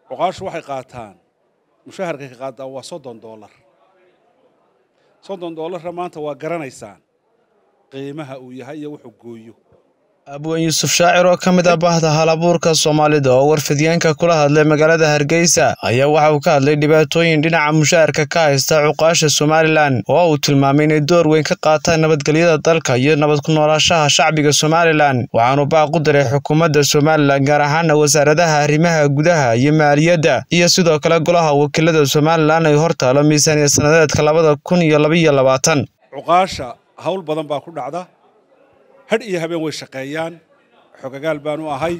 cuqaashu waxay qaataan mushaharkay ka qaataan waa soddon doolar soddon doolarra maanta waa garanaysaan qiimaha uu yahay iyo wuxuu gooyo abwan yuusuf shaacir oo ka mid ah bahda halabuurka soomaalida oo warfidyaenka kula hadlay magaalada hargeysa ayaa waxa uu ka hadlay dhibaatooyin dhinaca mushaharka ka haysta cuqaasha somalilan oo uu tilmaamay inay door weyn ka qaataan nabadgelyada dalka iyo nabad ku noolaashaha shacbiga somalilan waxaanu baaq u diray xukuumadda somalilan gaar ahaana wasaaradaha arrimaha gudaha iyo maaliyadda iyo sidoo kale golaha wakiilada somalilan ay hortaalo miisaaniya sanadeedka labada kun iyo labaiyo labaatan cuqaasha hawl badan baa ku dhacda hadh iyo habeen way shaqeeyaan xogagaal baanu ahay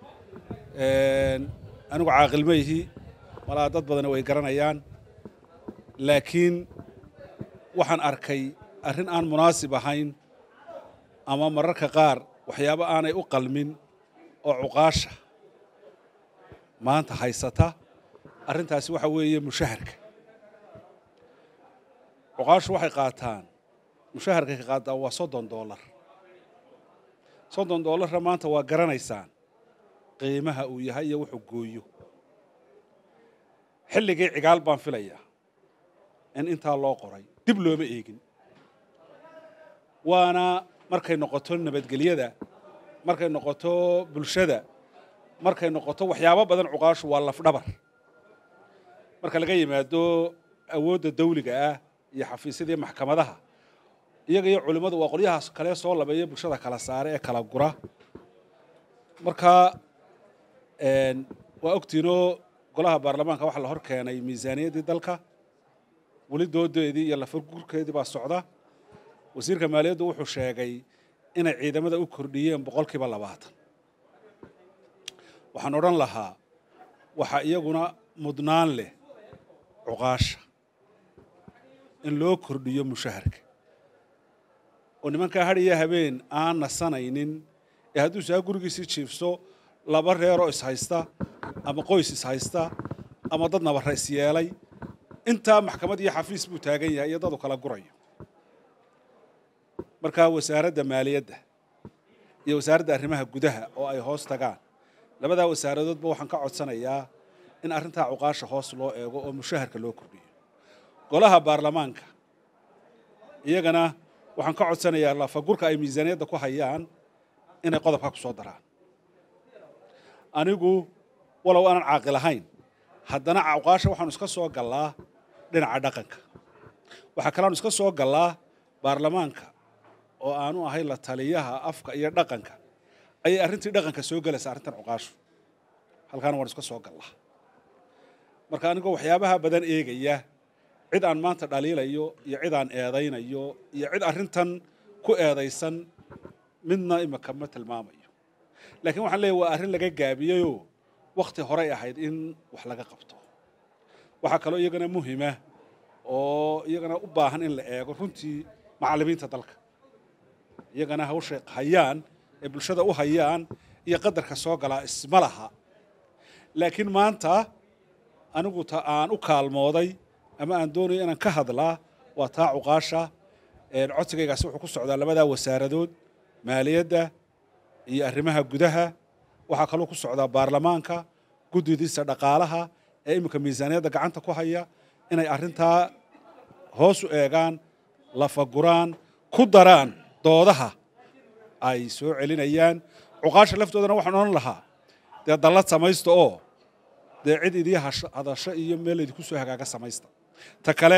anigu caaqil ma ihi malaa dad badana way garanayaan laakiin waxaan arkay arrin aan munaasib ahayn ama mararka qaar waxyaabo aanay u qalmin oo cuqaasha maanta haysata arrintaasi waxa weeye mushaharka cuqaashu waxay qaataan mushaharkay ka qaataan waa soddon doolar soddon doolarra maanta waa garanaysaan qiimaha uu yahay iyo wuxuu gooyo xilligii cigaal baan filayaa in intaa loo qoray dib looma eegin waana markay noqoto nabadgelyada markay noqoto bulshada markay noqoto waxyaabo badan cuqaashu waa lafdhabar marka laga yimaado awoodda dawliga ah iyo xafiisyadii maxkamadaha iyaga iyo culimmadu waa qolyahaas kale soo labeeya bulshada kala saare ee kala gura marka waa ogtiinoo golaha baarlamaanka waxaa la hor keenay miisaaniyaddii dalka weli doodeedii iyo lafargurkeedii baa socda wasiirka maaliyaddu wuxuu sheegay inay ciidamada u kordhiyeen boqolkiiba labaatan waxaan odhan lahaa waxaa iyaguna mudnaan leh cuqaasha in loo kordhiyo mushaharka oo nimankaa had iyo habeen aan nasanaynin ee hadduu saa gurigiisii jiifso laba reeroo ishaysta ama qoys ishaysta ama dad nabara isyeelay intaa maxkamad iyo xafiis buu taagan yahay iyo dadu kala gurayo markaa wasaaradda maaliyadda iyo wasaaradda arrimaha gudaha oo ay hoos tagaan labadaa wasaaradoodba waxaan ka codsanayaa in arrintaa cuqaasha hoos loo eego oo mushaharka loo kordhiyo golaha baarlamaanka iyagana waxaan ka codsanayaa lafagurka ay miisaaniyadda ku hayaan inay qodobka ku soo daraan anigu walow aanan caaqil ahayn haddana cuqaasha waxaanu iska soo gallaa dhinaca dhaqanka waxaa kaleanu iska soo gallaa baarlamaanka oo aanu ahay la taliyaha afka iyo dhaqanka ayay arrintii dhaqanka soo gelaysaa arrintan cuqaashu halkaana waan iska soo gallaa marka anigoo waxyaabaha badan eegaya cid aan maanta dhaliilayo iyo cid aan eedaynayo iyo cid arrintan ku eedaysan midna imika ma tilmaamayo laakiin waxaan leeyahy waa arrin laga gaabiyeyoo wakhti horey ahayd in wax laga qabto waxaa kaloo iyagana muhima oo iyagana u baahan in la eego runtii macallimiinta dalka iyagana hawshay hayaan ee bulshada u hayaan iyo qadarka soo galaa isma laha laakiin maanta anigu ta aan u kaalmooday ama aan doonayo inaan ka hadlaa waa taa cuqaasha codsigaygaasi wuxuu ku socdaa labadaa wasaaradood maaliyadda iyo arrimaha gudaha waxaa kaloo ku socdaa baarlamaanka guddidiisa dhaqaalaha ee iminka miisaaniyadda gacanta ku haya inay arrintaa hoos u eegaan lafaguraan ku daraan doodaha ay soo celinayaan cuqaasha laftoodana waxaan odhan lahaa dee dallad samaysta oo dee cid idii hadasho iyo meel idinku soo hagaaga samaysta ta kale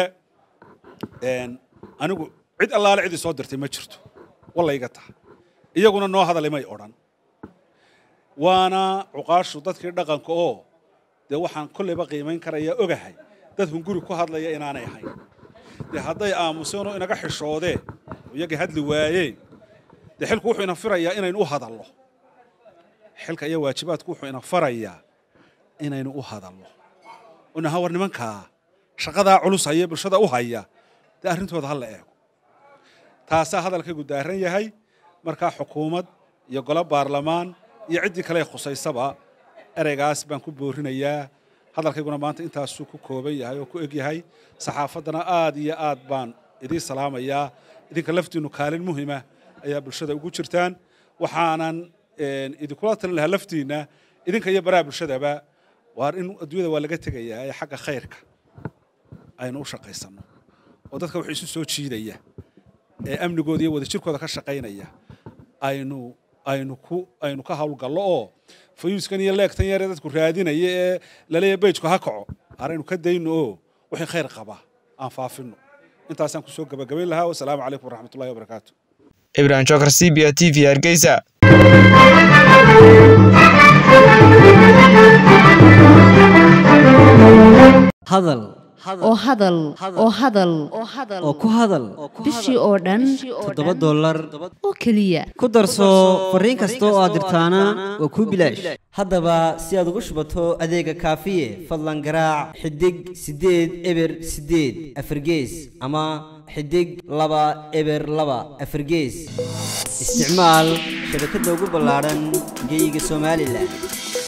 anigu cid allaale cidii soo dirtay ma jirto wallayga taha iyaguna noo hadalay may odhan waana cuqaashu dadkii dhaqanka oo dee waxaan kolleyba qiimayn karayaa ogahay dad hunguri ku hadlaya inaanay ahayn dee hadday aamuseen oo inaga xishoodeen iyagii hadli waayeen dee xilku wuxuu ina firayaa inaynu u hadallo xilka iyo waajibaadku wuxuu ina farayaa inaynu u hadallo unaha war nimankaa shaqadaa culus haya bulshada u haya dee arrintooda ha la eego taasaa hadalkaygu daaran yahay markaa xukuumad iyo golo baarlamaan iyo ciddii kale khusaysaba ereygaas baan ku boorinayaa hadalkayguna maanta intaasuu ku kooban yahay oo ku eg yahay saxaafaddana aad iyo aad baan idiin salaamayaa idinka laftiinnu kaalin muhima ayaa bulshada ugu jirtaan waxaanan idinkula talin lahaa laftiinna idinka iyo baraha bulshadaba waar in adduunyada waa laga tegayaa ee xagga khayrka aynu u shaqaysanno oo dadka wax isu soo jiidaya ee amnigooda iyo wadajirkooda ka shaqaynaya aynu aynu ku aynu ka hawlgallo oo fayuuskan iyo leegtan yaree dadku raadinaya ee laleeya bejku ha kaco araynu ka dayno oo wixii khayr qabaa aan faafino intaasaan kusoo gabagabayn lahaa wasalaamu calaykum waraxmatullahi wabarakaatu ibrahim jokar c b a t v hargeysa hadal oo hadal oo hadal oo ku hadal bishii oo dhan toddoba dollar oo keliya ku darso fariin kasta oo aad dirtaana waa kuu bilaash haddaba si aad ugu shubato adeega kaafiye fadlan garaac xidig siddeed eber siddeed afargees ama xidig laba eber laba afargees isticmaal shabakadda ugu ballaadhan geeyiga somalilan